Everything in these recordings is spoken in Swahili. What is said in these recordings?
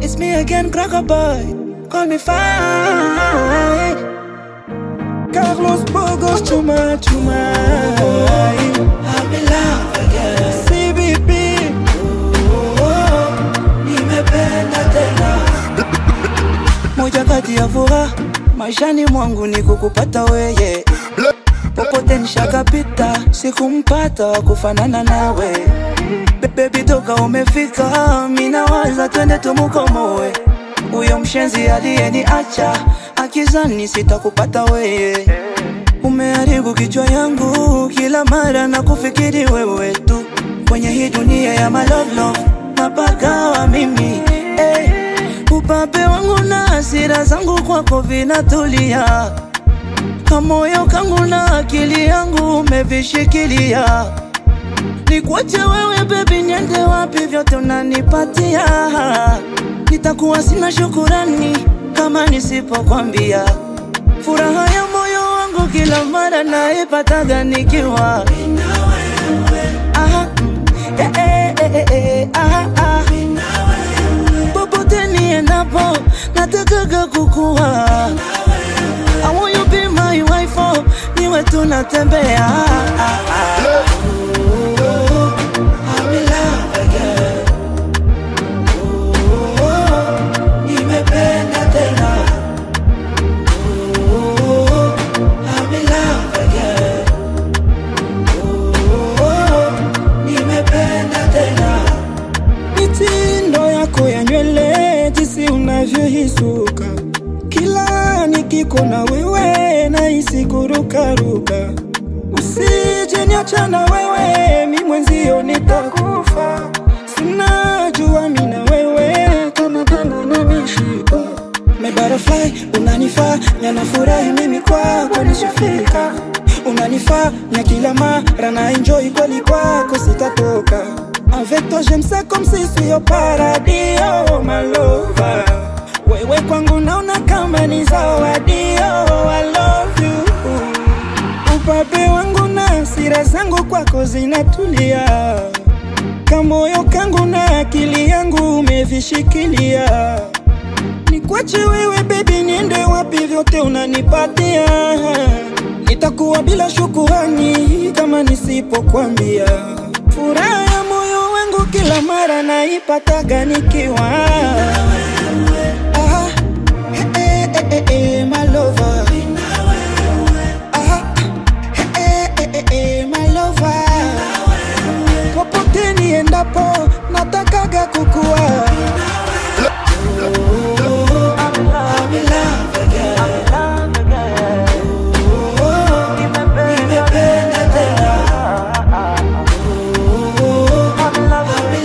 It's me again, cracker boy. Call me fine. Carlos Bogo, chuma, chuma. I'm in love again. CBP. Oh, nimependa tena. Moja kati ya furaha maishani mwangu ni kukupata weye. Popote nishakapita, sikumpata wa kufanana nawe. Be- Baby toka umefika, mina waza twende tumukomoe. Huyo mshenzi aliyeniacha akizani sitakupata weye. Umeharibu kichwa yangu kila mara na kufikiri wewe tu kwenye hii dunia ya my love love, napagawa mimi hey. Upape wangu na hasira zangu kwako vinatulia, kamoyo kangu na akili yangu umevishikilia. Nikuache wewe baby, niende wapi? Vyote unanipatia, nitakuwa sina shukurani kama nisipokwambia. Furaha ya moyo wangu kila mara naipataga nikiwa Aha, eh, eh, eh, eh, eh, aha, ah. Popote niendapo natakaga kukua I want you be my wife, oh, niwe tunatembea I'm in love again. Oh, nimependa tena. Oh, I'm in love again. Oh, nimependa tena. Mitindo yako ya nywele, jinsi unavyohisuka, kila nikikona wewe nahisi kurukaruka. Usije niacha na wewe, mi mwenzio nitakufa. Sinajua mi na wewe kama pendo na mishipa. My butterfly unanifaa, yanafurahi mimi kwako nishafika. Unanifaa na kila mara na enjoy kweli kwako sitatoka. Avec toi j'aime ça comme si suis au paradis, oh my lover. Wewe kwangu naona kama ni zawadi, oh I love you. Upape wangu na hasira zangu kwako zinatulia, kamoyo kangu na akili yangu umevishikilia. Nikwache wewe baby, niende wapi? Vyote unanipatia, nitakuwa bila shukurani kama nisipokwambia. Furaha ya moyo wangu kila mara naipataga nikiwa Aha, eh, eh, eh, eh, eh, my lover. Aha, eh, eh, eh, eh, my lover. Popote niendapo natakaga kukua I'm in love again. Oh, nimependa tena. Oh, I'm in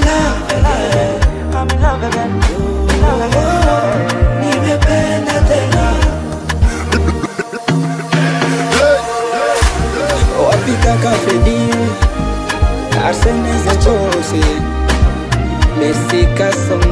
love again. Oh, nimependa tena. Wapi kaka Fredi? Arsene Zachose. Messi Kasongo.